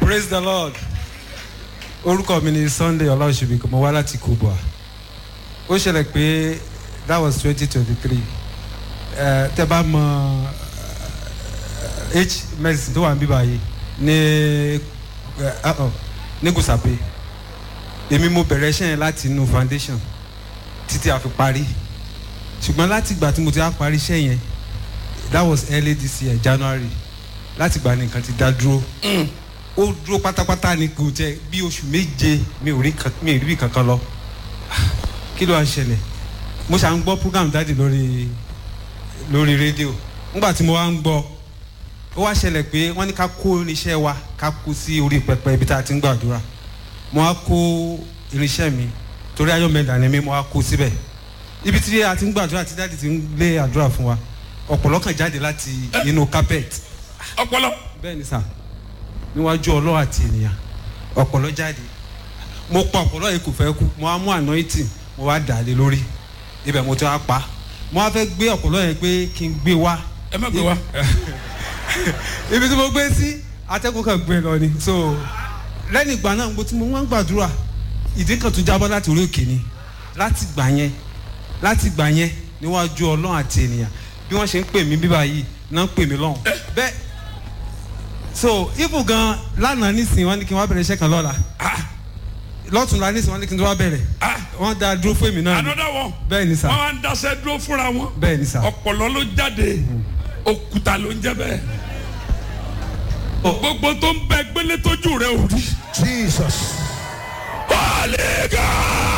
praise the lord orúkọ mi ni sunday ọlọ́ọ̀ṣubí mo wá láti kubwa ó ṣẹlẹ̀ pé that was twenty twenty three tẹ bá mọ eh, h medicine tó wà níbí báyìí ní eh, uh-uh, ní gùsàpè èmi mo bẹ̀rẹ̀ iṣẹ́ yẹn láti inú foundation títí a fi parí ṣùgbọ́n láti ìgbà tí mo ti á parí iṣẹ́ yẹn that was early this year january láti ìgbà ní nǹkan ti dá dúró ó dúró pátápátá ni kò jẹ bí oṣù méje mi ò rí kan- mi ò rí bí kankan lọ kí ló wá ṣẹlẹ̀ mo ṣà ń gbọ́ program dáàdì lórí lórí rédíò nígbà tí mo wá ń gbọ́ ó wá ṣẹlẹ̀ pé wọ́n ní ká kó irinṣẹ́ wa ká kó sí orí pẹpẹ ibi tá a ti ń gbàdúrà mo wá kó irinṣẹ́ mi torí ayọ̀mẹ̀dà ni mi mo wá kó síbẹ̀ ibi tí a ti ń gbàdúrà tí dáàdì ti ń lé àdúrà fún wa ọ̀pọ̀lọ́ kan jáde láti inú carpet ọpọlọ bẹ́ẹ̀ ni sà níwájú ọlọ́ àti ènìyàn ọ̀pọ̀lọ́ jáde mo pa ọ̀pọ̀lọ́ yìí kò fẹ́ kú mo wá mú anointing mo wá dà á lé lórí ibẹ̀ mo ti wá pa mo wá fẹ́ gbé ọ̀pọ̀lọ́ yẹn pé kí n gbé wá ẹ má gbé wa ibi tí mo gbé sí atẹ́kùn kan gbé lọ ni so lẹ́yìn ìgbà náà mo ti mo wá ń gbàdúrà ìdí kan tún jábọ́ láti orí òkè ni láti gbà yẹn láti gbà yẹn níwájú ọlọ́run àti ènìyàn bí wọ́n ṣe ń pè mí bíbá yìí náà ń pè mí lọ́hùn bẹ́ẹ̀ so ibu gan lánàá nísìnyí wọ́n ní kí n wá bẹ̀rẹ̀ iṣẹ́ kan lọ́la lọ́tùnla nísìnyí wọ́n ní kí n tó wá bẹ̀rẹ̀ wọ́n dá dúró fún èmi náà ni another one bẹ́ẹ̀ ni sà wọn wá ń daṣẹ dúró fúnra wọn bẹ́ẹ̀ ni sà ọpọlọ ló jáde òkúta ló ń jẹ bẹ́ẹ̀ gbogbo tó ń bẹ gbélé tójú rẹ ò rí Jesus. wàlẹ́gà